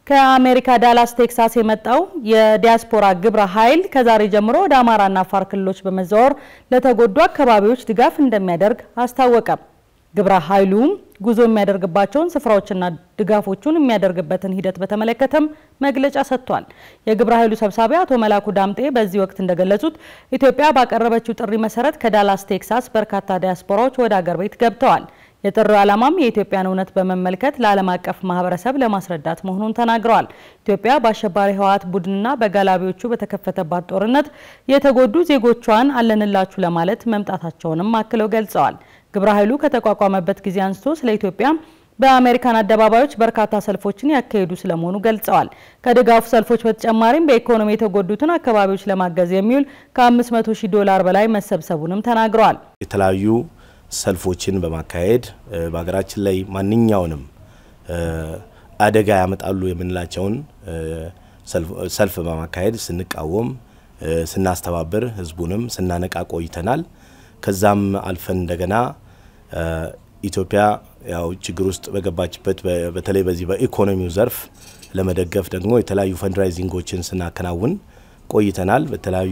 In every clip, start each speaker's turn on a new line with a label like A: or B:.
A: ከአሜሪካ ዳላስ ቴክሳስ የመጣው የዲያስፖራ ግብረ ኃይል ከዛሬ ጀምሮ ወደ አማራና አፋር ክልሎች በመዘዋወር ለተጎዱ አካባቢዎች ድጋፍ እንደሚያደርግ አስታወቀ። ግብረ ኃይሉም ጉዞ የሚያደርግባቸውን ስፍራዎችና ድጋፎቹን የሚያደርግበትን ሂደት በተመለከተም መግለጫ ሰጥቷል። የግብረ ኃይሉ ሰብሳቢ አቶ መላኩ ዳምጤ በዚህ ወቅት እንደገለጹት ኢትዮጵያ ባቀረበችው ጥሪ መሰረት ከዳላስ ቴክሳስ በርካታ ዲያስፖራዎች ወደ አገር ቤት ገብተዋል። የጥሪው ዓላማም የኢትዮጵያን እውነት በመመልከት ለዓለም አቀፍ ማህበረሰብ ለማስረዳት መሆኑን ተናግረዋል። ኢትዮጵያ በአሸባሪ ህወሓት ቡድንና በጋላቢዎቹ በተከፈተባት ጦርነት የተጎዱ ዜጎቿን አለንላችሁ ለማለት መምጣታቸውንም አክለው ገልጸዋል። ግብረ ኃይሉ ከተቋቋመበት ጊዜ አንስቶ ስለ ኢትዮጵያ በአሜሪካን አደባባዮች በርካታ ሰልፎችን ያካሄዱ ስለመሆኑ ገልጸዋል። ከድጋፉ ሰልፎች በተጨማሪም በኢኮኖሚ የተጎዱትን አካባቢዎች ለማገዝ የሚውል ከ500 ሺህ ዶላር በላይ መሰብሰቡንም ተናግረዋል።
B: የተለያዩ ሰልፎችን በማካሄድ በሀገራችን ላይ ማንኛውንም አደጋ ያመጣሉ የምንላቸውን ሰልፍ በማካሄድ ስንቃወም፣ ስናስተባብር፣ ህዝቡንም ስናነቃ ቆይተናል። ከዛም አልፈን እንደገና ኢትዮጵያ ያው ችግር ውስጥ በገባችበት በተለይ በዚህ በኢኮኖሚው ዘርፍ ለመደገፍ ደግሞ የተለያዩ ፈንድራይዚንጎችን ስናከናውን ቆይተናል። በተለያዩ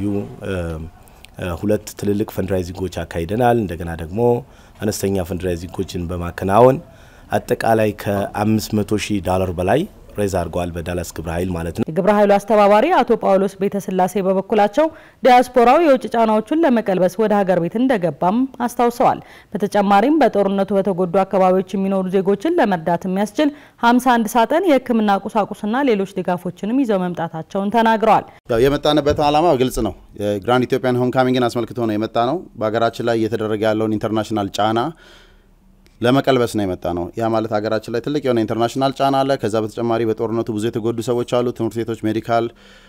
B: ሁለት ትልልቅ ፈንድራይዚንጎች አካሂደናል። እንደገና ደግሞ አነስተኛ ፈንድራይዚንጎችን በማከናወን አጠቃላይ ከ500 ሺህ ዶላር በላይ ሬዝ አድርገዋል በዳላስ ግብረ ኃይል ማለት ነው።
A: የግብረ ኃይሉ አስተባባሪ አቶ ጳውሎስ ቤተስላሴ በበኩላቸው ዲያስፖራው የውጭ ጫናዎቹን ለመቀልበስ ወደ ሀገር ቤት እንደገባም አስታውሰዋል። በተጨማሪም በጦርነቱ በተጎዱ አካባቢዎች የሚኖሩ ዜጎችን ለመርዳት የሚያስችል 51 ሳጥን የሕክምና ቁሳቁስና ሌሎች ድጋፎችንም ይዘው መምጣታቸውን ተናግረዋል።
C: ያው የመጣንበት ዓላማ ግልጽ ነው። የግራንድ ኢትዮጵያን ሆም ካሚንግን አስመልክቶ ነው የመጣ ነው። በሀገራችን ላይ እየተደረገ ያለውን ኢንተርናሽናል ጫና ለመቀልበስ ነው የመጣ ነው። ያ ማለት ሀገራችን ላይ ትልቅ የሆነ ኢንተርናሽናል ጫና አለ። ከዛ በተጨማሪ በጦርነቱ ብዙ የተጎዱ ሰዎች አሉ። ትምህርት ቤቶች፣ ሜዲካል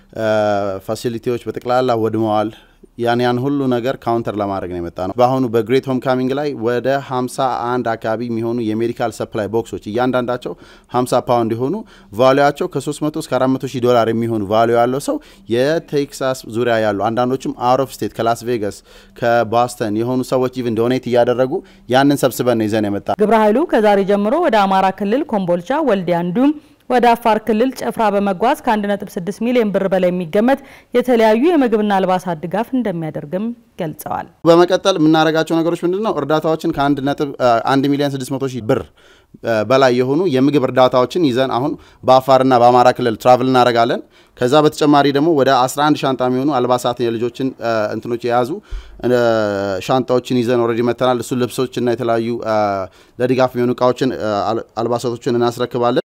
C: ፋሲሊቲዎች በጠቅላላ ወድመዋል። ያን ያን ሁሉ ነገር ካውንተር ለማድረግ ነው የመጣ ነው። በአሁኑ በግሬት ሆም ካሚንግ ላይ ወደ 51 አካባቢ የሚሆኑ የሜዲካል ሰፕላይ ቦክሶች እያንዳንዳቸው 50 ፓውንድ የሆኑ ቫሉያቸው ከ300 እስከ 400 ሺህ ዶላር የሚሆኑ ቫሉ ያለው ሰው የቴክሳስ ዙሪያ ያሉ አንዳንዶችም አውት ኦፍ ስቴት ከላስ ቬጋስ ከባስተን የሆኑ ሰዎች ኢቭን ዶኔት እያደረጉ ያንን ሰብስበን ነው ይዘን የመጣ
A: ግብረ ኃይሉ ከዛሬ ጀምሮ ወደ አማራ ክልል ኮምቦልቻ፣ ወልዲያ እንዲሁም ወደ አፋር ክልል ጨፍራ በመጓዝ ከ1.6 ሚሊዮን ብር በላይ የሚገመት የተለያዩ የምግብና አልባሳት ድጋፍ እንደሚያደርግም ገልጸዋል።
C: በመቀጠል የምናደርጋቸው ነገሮች ምንድን ነው? እርዳታዎችን ከ1 ሚሊዮን 600 ሺህ ብር በላይ የሆኑ የምግብ እርዳታዎችን ይዘን አሁን በአፋርና በአማራ ክልል ትራቭል እናደርጋለን። ከዛ በተጨማሪ ደግሞ ወደ 11 ሻንጣ የሚሆኑ አልባሳት የልጆችን እንትኖች የያዙ ሻንጣዎችን ይዘን ኦልሬዲ መተናል። እሱ ልብሶችና የተለያዩ ለድጋፍ የሚሆኑ እቃዎችን አልባሳቶችን እናስረክባለን።